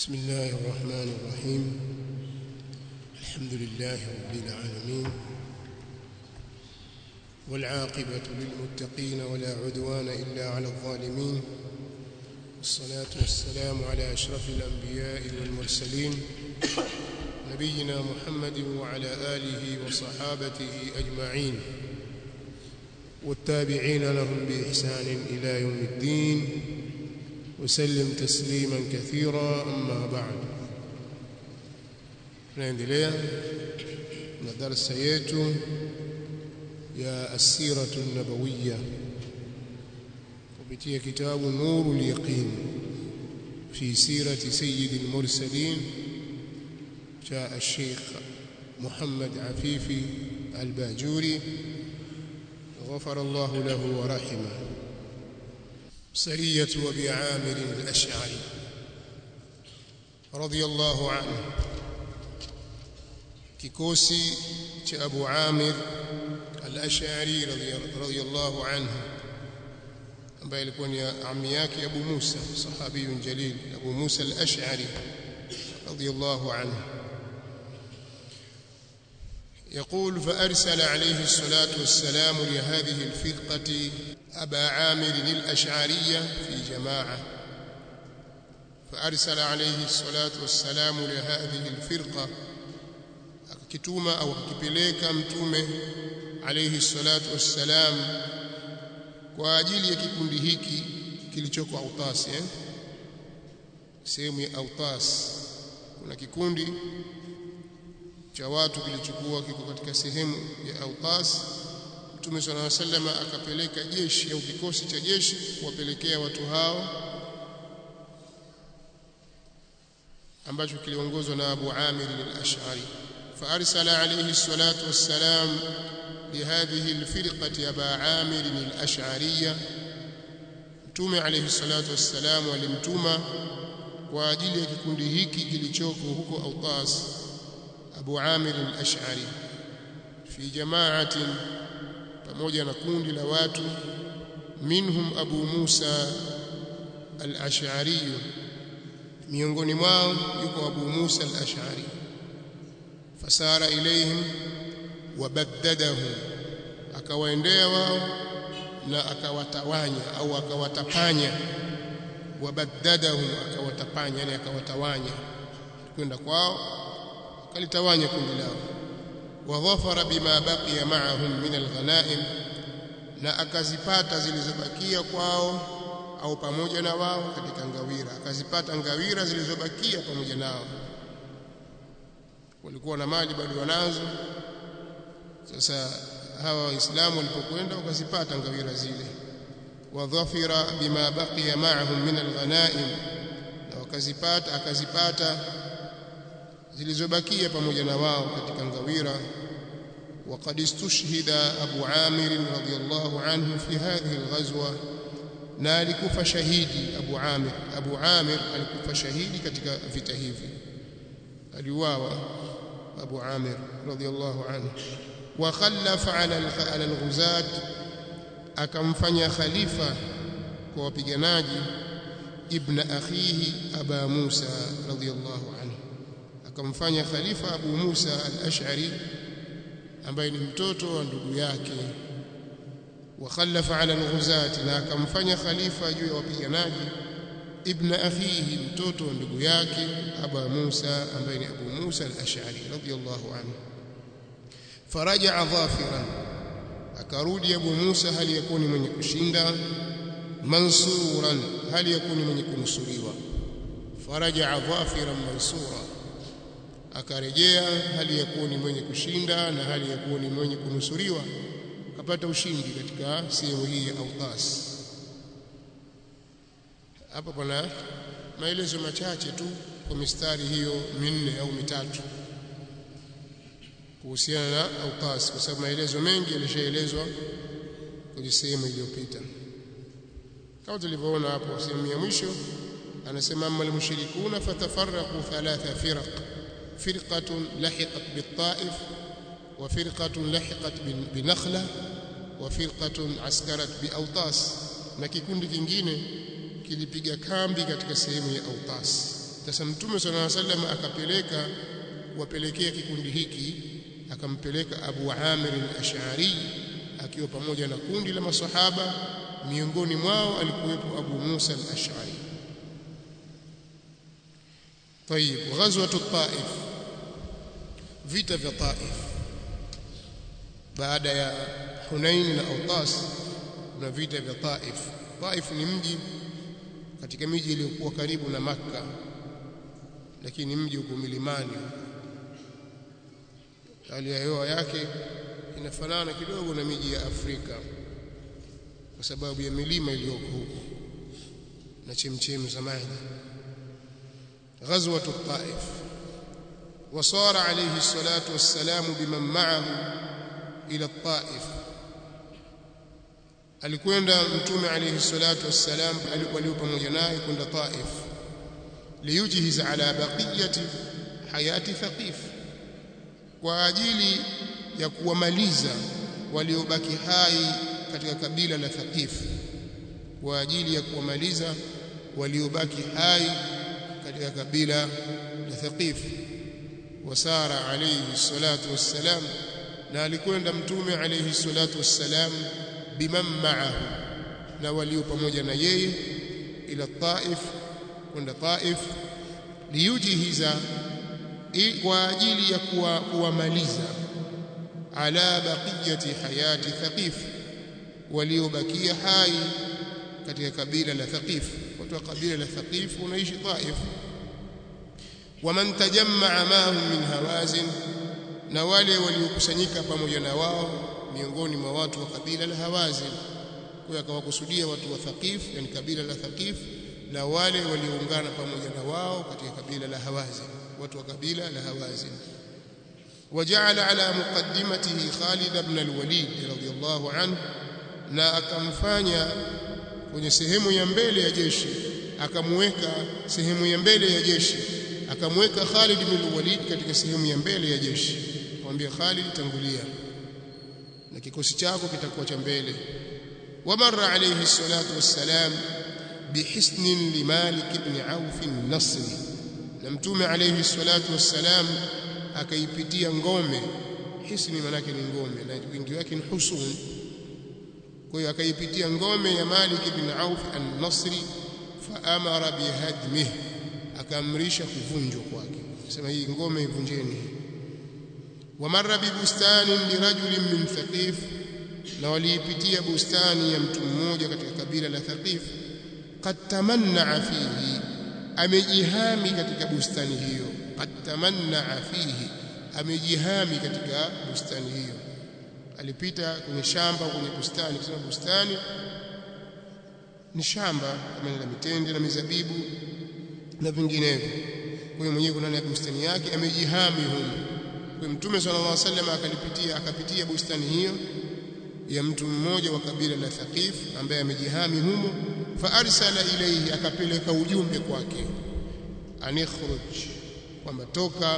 بسم الله الرحمن الرحيم الحمد لله رب العالمين والعاقبة للمتقين ولا عدوان إلا على الظالمين والصلاة والسلام على أشرف الأنبياء والمرسلين نبينا محمد وعلى آله وصحابته أجمعين والتابعين لهم بإحسان إلى يوم الدين وسلم تسليما كثيرا أما بعد naendelea na darasa yetu ya asiratu nabawiya kupitia kitabu nuru lyaqin fi sirati sayyidi lmursalin cha الشيخ محمد عفيفي الباجوري غفر الله له ورحمه سرية أبي عامر الأشعري رضي الله عنه kikosi cha Abu Amir al-Ash'ari radhiyallahu anhu ambaye alikuwa ni ammi yake Abu Musa sahabiyun jalil Abu Musa al-Ash'ari radhiyallahu anhu يقول فأرسل عليه الصلاة والسلام لهذه الفرقة أبا عامر الأشعرية في جماعة فأرسل عليه الصلاة والسلام لهذه الفرقة akituma au akipeleka mtume alayhi salatu wassalam kwa ajili ya kikundi hiki kilichoko Autas eh sehemu ya Autas kuna kikundi cha watu kilichokuwa kiko katika sehemu ya Autas Mtume صلى الله عليه وسلم akapeleka jeshi au kikosi cha jeshi kuwapelekea watu hao ambacho kiliongozwa na Abu Amir al-Ash'ari فأرسل عليه الصلاة والسلام لهذه الفرقة أبا عامر الأشعرية mtume alayhi salatu wassalam alimtuma kwa ajili ya kikundi hiki kilichoko huko Autas Abu Amir al-Ash'ari fi jama'atin pamoja na kundi la watu minhum Abu Musa al-Ash'ari miongoni mwao yuko Abu Musa al-Ash'ari fasara ilaihim wabaddadahu akawaendea wao na akawatawanya au akawatapanya wabaddadahu akawatapanya yani akawatawanya kwenda kwao akalitawanya kundi lao wadhafara bima baqiya ma'ahum min alghanaim na akazipata zilizobakia kwao au pamoja na wao katika ngawira akazipata ngawira zilizobakia pamoja nao walikuwa na mali bado wanazo sasa hawa waislamu walipokwenda wakazipata ngawira zile wadhafira bima baqiya ma'ahum min alghanaim na wakazipata akazipata zilizobakia pamoja na wao katika ngawira وقد استشهد أبو عامر رضي الله عنه في هذه الغزوة نالكف شهيدي أبو عامر أبو عامر alikufa shahidi katika vita hivi aliuawa أبو عامر رضي الله عنه وخلف على على الغزاة akamfanya khalifa kwa wapiganaji ibn akhihi aba Musa radhiyallahu anhu akamfanya khalifa Abu Musa al-Ash'ari ambaye ni mtoto wa ndugu yake wakhallafa ala al-ghuzat na akamfanya khalifa juu ya wapiganaji ibn akhihi mtoto wa ndugu yake Aba Musa ambaye ni Abu Musa al-Ash'ari radiyallahu anhu faraja dhafiran akarudi Abu Musa hali yakuni mwenye kushinda mansuran hali yakuni mwenye kunusuriwa faraja dhafiran mansura akarejea hali yakuni mwenye kushinda na hali yakuni mwenye kunusuriwa kapata ushindi katika sehemu hii ya Autas hapa pana maelezo machache tu kwa mistari hiyo minne au mitatu kuhusiana na Autas kwa sababu maelezo mengi yalishaelezwa kwenye sehemu iliyopita kama tulivyoona hapo sehemu ya mwisho anasema amma almushrikuna fatafarraqu thalatha firaq firqatun lahiqat bit-ta'if wa firqatun lahiqat bi-nakhla wa firqatun askarat bi-awtas na kikundi kingine kilipiga kambi katika sehemu ya Autas sasa mtume sallallahu alaihi wasallam akapeleka kuwapelekea kikundi hiki akampeleka Abu Amir al-Ash'ari akiwa pamoja na kundi la masahaba miongoni mwao alikuwepo Abu Musa al-Ash'ari طيب غزوه الطائف vita vya Taif baada ya Hunain na Autas na vita vya Taif Taif ni mji katika miji iliyokuwa karibu na Makka lakini mji uko milimani hali ya hewa yake inafanana kidogo na miji ya Afrika kwa sababu ya milima iliyoko huko na chemchemi za maji غزوه الطائف وصار عليه الصلاه والسلام بمن معه الى الطائف alikwenda mtume alayhi salatu wassalam walio pamoja naye kwenda Taif liyujhiz ala baqiyati hayati thaqif kwa ajili ya kuwamaliza waliobaki hai katika kabila la Thaqif kwa ajili ya kuwamaliza waliobaki hai katika kabila la Thaqif wasara alayhi salatu wassalam na alikwenda mtume alayhi salatu wassalam biman ma'ahu na walio pamoja na yeye ila Taif kwenda Taif liyujhiza kwa ajili ya kuwamaliza ala baqiyati hayati Thaqif waliobakia hai katika kabila la Thaqif watu wa kabila la Thaqif wanaishi Taif waman tajammaa mahum min hawazin na wale waliokusanyika pamoja na wao miongoni mwa watu wa kabila la Hawazin kwa akawakusudia watu wa Thaqif yani kabila la Thaqif na wale walioungana pamoja na wao katika kabila la Hawazin watu wa kabila la Hawazin وجعل على مقدمته خالد بن الوليد رضي الله عنه na akamfanya kwenye sehemu ya mbele ya jeshi akamweka sehemu ya mbele ya jeshi akamweka Khalid bin Walid katika sehemu ya mbele ya jeshi akamwambia Khalid tangulia na kikosi chako kitakuwa cha mbele wamarra alayhi salatu wassalam bihisnin limalik ibn Auf an-Nasri na mtume alayhi salatu wassalam akaipitia ngome hisni manake ni ngome na wingi wake ni husun kwa hiyo akaipitia ngome ya Malik ibn Auf an-Nasri fa amara bihadmih akaamrisha kuvunjwa kwake sema hii ngome ivunjeni wamarra bibustanin lirajulin min thaqif na waliipitia bustani ya mtu mmoja katika kabila la thaqif qad tamanna fihi amejihami katika bustani hiyo qad tamanna fihi amejihami katika bustani hiyo alipita kwenye shamba kwenye bustani kusema bustani ni shamba kama la mitende na mizabibu na vinginevyo kwa hiyo mwenyewe kuna bustani yake amejihami humo kwa mtume sallallahu alaihi wasallam akalipitia akapitia bustani hiyo ya mtu mmoja wa kabila la Thaqif ambaye amejihami humo fa arsala ilayhi akapeleka ujumbe kwake anikhruj kwamba toka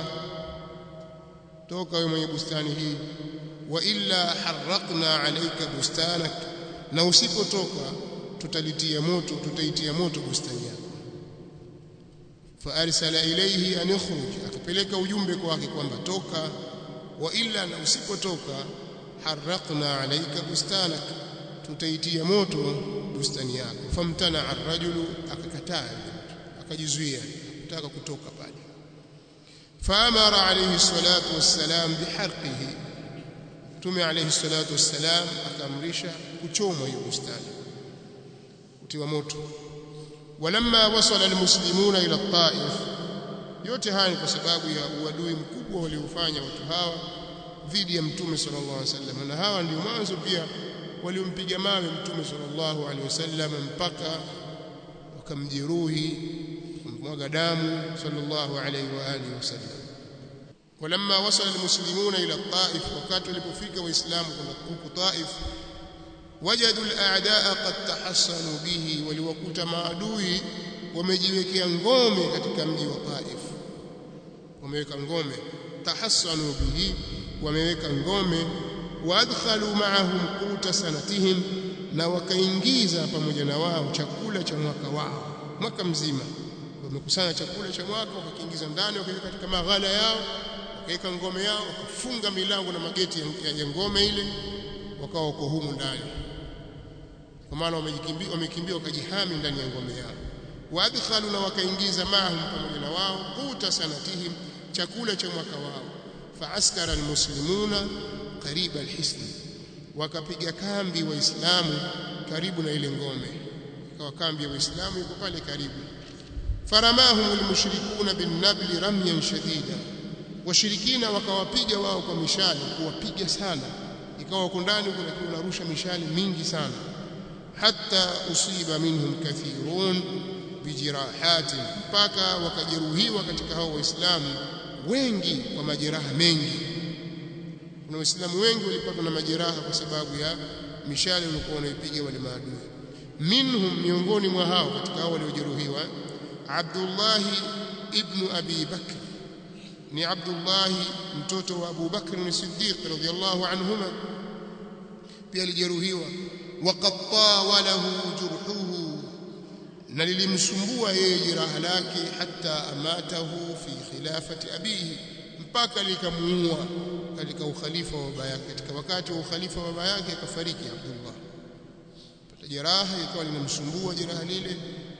toka wewe mwenye bustani hii wa illa harraqna alayka bustanak na usipotoka tutalitia moto tutaitia moto bustani yako fa arsala ilayhi an yakhruj akapeleka ujumbe kwake kwamba toka wa illa na usipotoka harraqna alayka bustanak tutaitia moto bustani yako famtana arrajulu akakataa akajizuia kutaka kutoka pale faamara alayhi salatu wassalam biharqihi tume alayhi salatu wassalam akaamrisha kuchomwa hiyo bustani kutiwa moto walamma wasala almuslimuna ila at-taif yote haya ni kwa sababu ya uadui mkubwa waliofanya watu hawa dhidi ya mtume sallallahu alaihi wasallam na hawa ndio mwanzo pia waliompiga mawe mtume sallallahu alaihi wasallam mpaka wakamjeruhi kumwaga damu sallallahu alaihi wa alihi wasallam walamma wasala almuslimuna ila at-taif wakati walipofika waislamu huko taif wajadu al-a'daa qad tahassanu bihi waliwakuta maadui wamejiwekea ngome katika mji wa Taif wameweka ngome tahassanu bihi wameweka ngome waadkhalu ma'ahum quta sanatihim na wakaingiza pamoja na wao chakula cha mwaka wao mwaka mzima wamekusanya chakula cha mwaka wakakiingiza ndani wakaweka katika maghala yao wakaweka ngome yao wakafunga milango na mageti ya, ya ngome ile wakawa wako humu ndani kwa maana wamejikimbia wamekimbia wakajihami ndani ya ngome yao waadkhalu na wakaingiza mahum pamoja na wao quta sanatihim chakula cha mwaka wao faaskara almuslimuna qariba alhisn wakapiga kambi waislamu karibu na ile ngome ikawa kambi ya waislamu iko pale karibu faramahum almushrikuna binnabli ramyan shadida washirikina wakawapiga wao kwa mishale kuwapiga sana ikawa wako ndani kuna kunarusha mishale mingi sana hatta usiba minhum kathirun bijirahatin mpaka wakajeruhiwa katika hao waislamu wengi kwa majeraha mengi kuna waislamu wengi walipatwa na majeraha kwa sababu ya mishale walikuwa wanaipiga wale maadui minhum miongoni mwa hao katika hao waliojeruhiwa Abdullah ibn Abi Bakr ni Abdullah mtoto wa Abu Bakr as-Siddiq radhiyallahu anhuma pia alijeruhiwa waqad tawalahu jurhuhu na lilimsumbua yeye jeraha lake hata amatahu fi khilafati abihi mpaka likamuua katika ukhalifa wa baba yake katika wakati wa ukhalifa wa baba yake akafariki Abdullah pata jeraha ikawa linamsumbua jeraha lile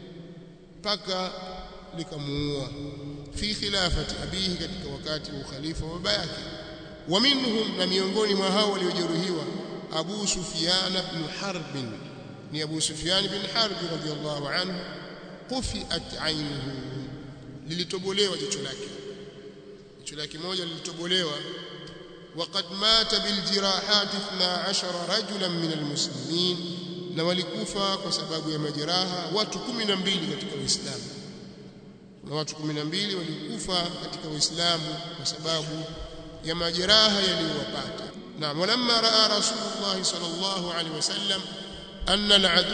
mpaka likamuua fi khilafati abihi katika wakati wa ukhalifa wa baba yake wa minhum na miongoni mwa hao waliojeruhiwa Abu Sufyan ibn Harb ni Abu Sufyan bin Harb radhiyallahu anhu qufiat aynuhu lilitobolewa jicho lake jicho lake moja lilitobolewa وقد مات بالجراحات 12 رجلا من المسلمين na walikufa kwa sababu ya majeraha watu 12 katika Uislamu kuna watu 12 walikufa katika Uislamu kwa sababu ya majeraha yaliyowapata na walamma raa rasulullah sallallahu alaihi wasallam anna al'adu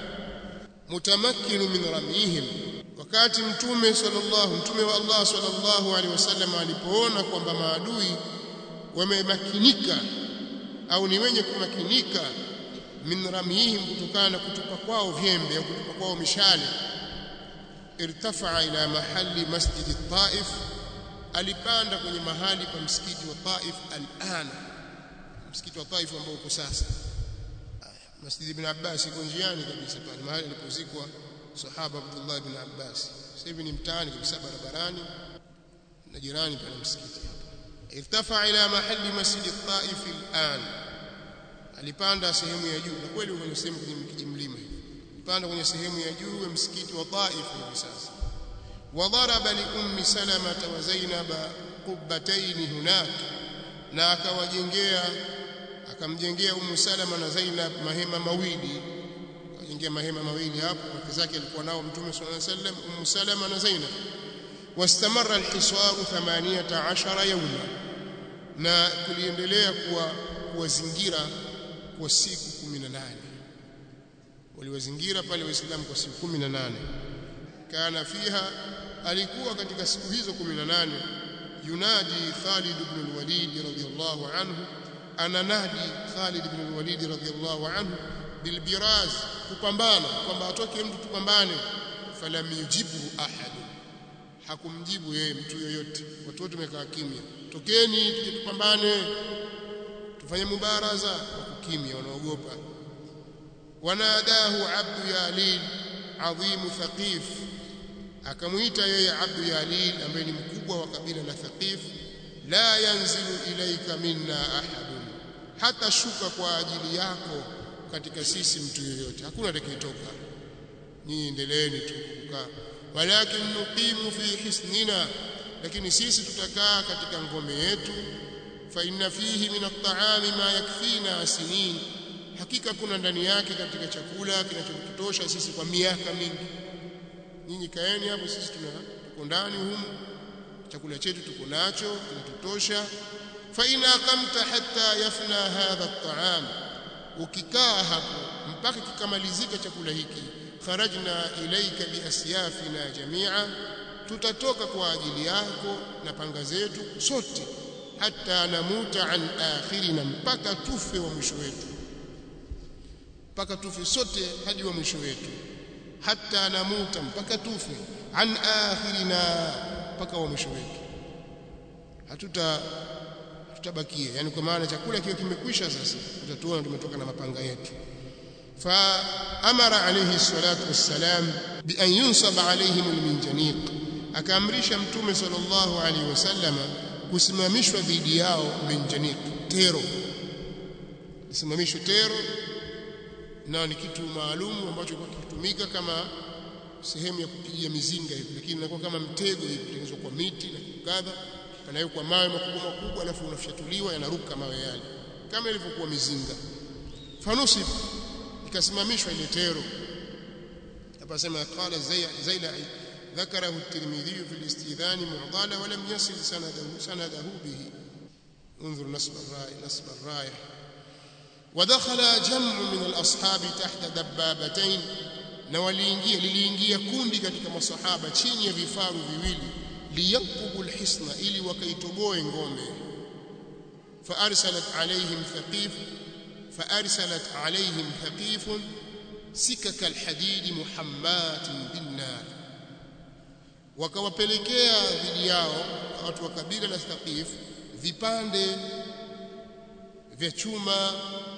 mutamakkin min ramihim wakati mtume sallallahu mtume wa Allah sallallahu alaihi wasallam alipoona kwamba maadui wamemakinika au ni wenye kumakinika min ramihim kutokana na kutupa kwao vyembe au kutupa kwao mishale irtafa ila mahali masjid at-Taif alipanda kwenye mahali pa msikiti wa Taif al-ana msikiti wa Taif ambao uko sasa Masjid ibn Abbas iko njiani kabisa pale mahali alipozikwa sahaba Abdullah ibn Abbas sasa hivi ni mtaani kabisa barabarani na jirani pana msikiti hapa irtafa ila mahali masjid at-Taif al-an alipanda sehemu ya juu na kweli kwenye sehemu kwenye kijimlima hivi alipanda kwenye sehemu ya juu ya msikiti wa Taif hivi sasa وضرب لأم سلمة وزينب قبتين هناك na akawajengea akamjengea Ummu Salama na Zainab mahema mawili akajengea mahema mawili hapo wake zake alikuwa nao Mtume صلى الله عليه وسلم Ummu Salama na Zainab واستمر الحصار 18 يوما na kuliendelea kuwa kuwazingira kwa siku 18 waliwazingira pale waislamu kwa siku 18 kana fiha alikuwa katika siku hizo 18 yunadi Khalid ibn al-Walid radiyallahu anhu ananadi Khalid ibn al-Walid radiyallahu anhu bilbiraz kupambana kwamba atoke mtu tupambane falam yujibu ahad hakumjibu yeye mtu yoyote watu wote wamekaa kimya tokeni tuje tupambane tufanye mubaraza wakukimya wanaogopa wanadahu abdu yalil adhimu thaqif akamuita yeye abdu yalil ambaye ni mkubwa wa kabila la thaqif la yanzilu ilaika minna ahadun hata shuka kwa ajili yako katika sisi mtu yoyote hakuna atakayetoka nyinyi endeleeni tu kukaa walakin nuqimu fi hisnina lakini sisi tutakaa katika ngome yetu fa inna fihi min at-ta'ami ma yakfina sinin hakika kuna ndani yake katika chakula kinachotutosha sisi kwa miaka mingi nyinyi kaeni hapo sisi tuna tuko ndani humu chakula chetu tuko nacho kinatutosha fa ina qamta hatta yafna hadha at-ta'am ukikaa hapo mpaka kikamalizika chakula hiki kharajna ilaika biasyafina jamia tutatoka kwa ajili yako na panga zetu sote hata namuta an akhirina mpaka tufe wa mwisho wetu mpaka tufe sote hadi wa mwisho wetu hatta namuta mpaka tufe an akhirina mpaka wa mwisho wetu hatuta tutabakia yani kwa maana chakula kiwe kimekwisha sasa tutatuona tumetoka na mapanga yetu fa amara alayhi salatu wassalam bi an yunsaba alayhim alminjaniq akaamrisha mtume sallallahu alayhi wasallama kusimamishwa dhidi yao minjaniq tero simamishwe tero nao ni kitu maalum ambacho kilikuwa kikitumika kama sehemu ya kupigia mizinga hivi lakini inakuwa kama mtego hivi kutengenezwa kwa miti na kadha yanawekwa mawe makubwa makubwa alafu unafyatuliwa yanaruka mawe yale kama ilivyokuwa mizinga fanusib ikasimamishwa ile tero hapa sema qala zailai ذكره الترمذي في الاستئذان معضلا ولم يصل سنده سنده به انظر نصب الرايه نصب الرايه ودخل جمع من الاصحاب تحت دبابتين na waliingia liliingia kundi katika masahaba chini ya vifaru viwili liyaqubu alhisna ili wakaitoboe ngome faarsalat alaihim thaqif faarsalat alaihim thaqif sikaka alhadid muhammat binnar wakawapelekea dhidi yao watu wa kabila la thaqif vipande vya chuma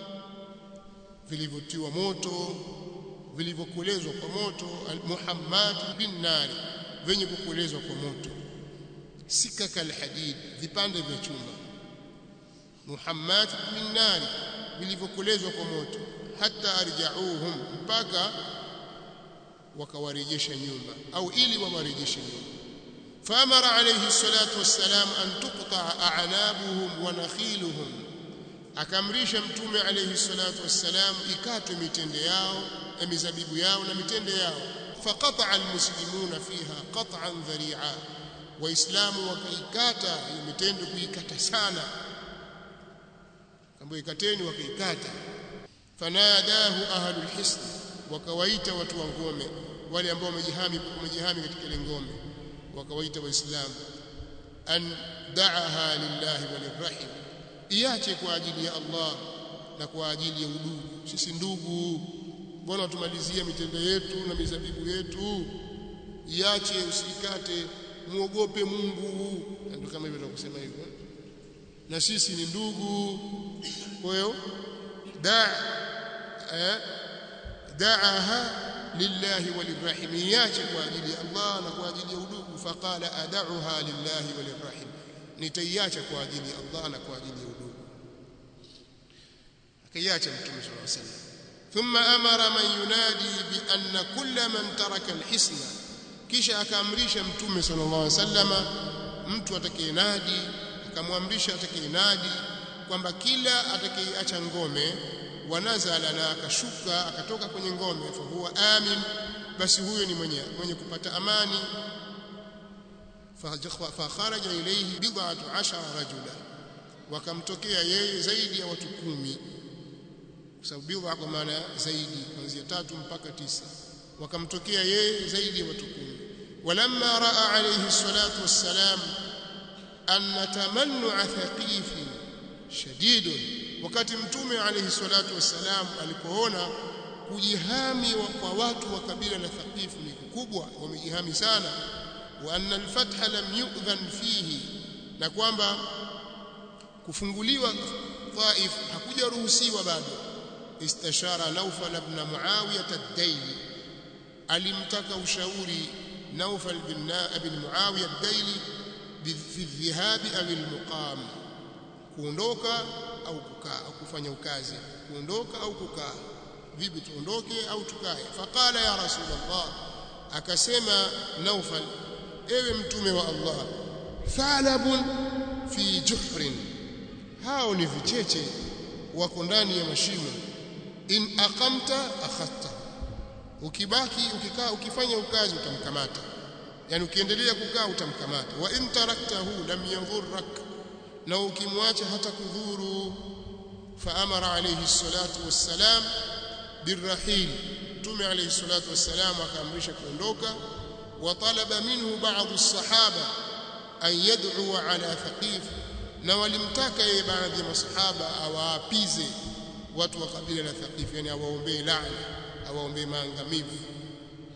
vilivyotiwa moto vilivyokolezwa kwa moto muhammad bin nari venye kukolezwa kwa moto sikaka alhadid vipande vya chuma muhammad bin nari vilivyokolezwa kwa moto hata arjauhum mpaka wakawarejesha nyuma au ili wawarejeshe nyuma فامر عليه الصلاه والسلام ان تقطع اعنابهم ونخيلهم akamrisha mtume alayhi salatu wassalam ikatwe mitende yao na mizabibu yao na mitende yao faqata almuslimuna fiha qat'an dhari'a waislamu wakaikata hiyo mitende kuikata sana kama ikateni wakaikata fanadahu ahlul hisn wakawaita watu wa ngome wale ambao wamejihami wamejihami katika ile ngome wakawaita waislamu an da'aha lillahi walirrahim iache kwa ajili ya Allah na kwa ajili ya udugu sisi ndugu mbona tumalizia mitende yetu na mizabibu yetu iache usikate muogope Mungu ndio kama hivyo tunakusema hivyo na sisi ni ndugu kwa hiyo da eh da'aha lillahi walirrahim iache kwa ajili ya Allah na kwa ajili ya udugu faqala ad'uha lillahi walirrahim nitaiacha kwa ajili ya Allah na kwa ajili ya udugu akaiacha mtume sallallahu alaihi wasallam thumma amara man yunadi bi anna kulla man taraka alhisna kisha akaamrisha mtume sallallahu alaihi wasallama mtu atakayenadi akamwamrisha atakayenadi kwamba kila atakayeacha ngome wanazala na akashuka akatoka kwenye ngome fa huwa amin basi huyo ni mwenye mwenye kupata amani فخرج إليه بضعة عشر رجلا wakamtokea yeye zaidi ya watu kumi kwa sababu bidha kwa maana zaidi kuanzia tatu mpaka tisa wakamtokea yeye zaidi ya watu kumi walamma raa alayhi salatu wassalam anna tamannu'a thaqif shadid wakati mtume alayhi salatu wassalam alipoona kujihami kwa watu wa kabila la thaqif ni kubwa wamejihami sana وأن الفتح لم يؤذن فيه na kwamba kufunguliwa Taif hakujaruhusiwa bado istashara Naufal ibn Muawiyah ad-Daili alimtaka ushauri Naufal ibn ibn Muawiyah ad-Daili fi dhihab au al-muqam kuondoka au kukaa au kufanya ukazi kuondoka au kukaa vipi tuondoke au tukae faqala ya rasulullah akasema Naufal ewe mtume wa Allah thalabun fi juhrin hao ni vicheche wako ndani ya mashimo in aqamta akhadta ukibaki ukikaa ukifanya ukazi utamkamata yani ukiendelea kukaa utamkamata wa in taraktahu lam yadhurrak na ukimwacha hata kudhuru fa amara alayhi salatu wassalam birrahil mtume alayhi salatu wassalam akaamrisha kuondoka وطلب منه بعض الصحابة أن يدعو على ثقيف na walimtaka yeye baadhi ya masahaba awaapize watu wa kabila la Thaqif yani awaombee laana awaombee maangamivu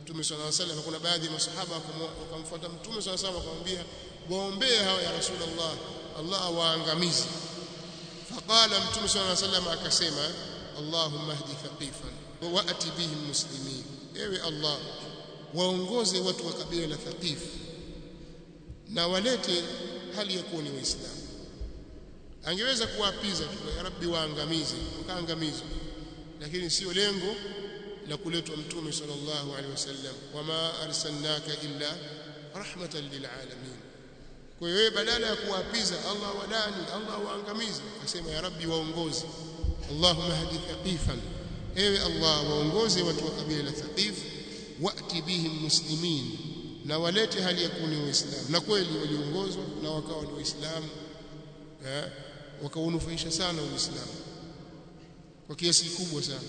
Mtume swalla alayhi wasallam kuna baadhi ya masahaba wakamfuata Mtume swalla alayhi wasallam akamwambia waombee hawa ya Rasulullah Allah waangamize faqala Mtume swalla alayhi wasallam akasema Allahumma hdi thaqifan wa ati bihim muslimin ewe Allah waongoze watu wa kabila la Thaqif na walete hali ya kuwa ni waislamu angeweza kuwapiza tu ya rabbi waangamize wakaangamizwa lakini sio lengo la kuletwa mtume sallallahu alaihi wasallam wama arsalnaka illa rahmatan lilalamin kwa hiyo badala ya kuwapiza Allah wadani Allah waangamize akasema ya rabbi waongoze Allahumma hadi thaqifan ewe Allah waongoze watu wa kabila la thaqif wati bihim muslimin na walete hali ya kuni waislamu na kweli waliongozwa na wakawa ni waislamu eh wakaunufaisha sana uislamu kwa kiasi kikubwa sana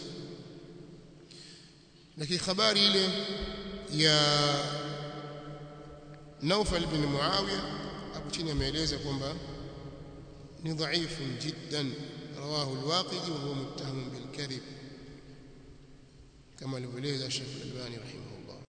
lakini habari ile ya Naufal bin Muawiya hapo chini ameeleza kwamba ni dhaifu jiddan rawahu al-Waqidi wa huwa muttaham bil kadhib kama alivyoeleza Sheikh Al-Albani rahimahullah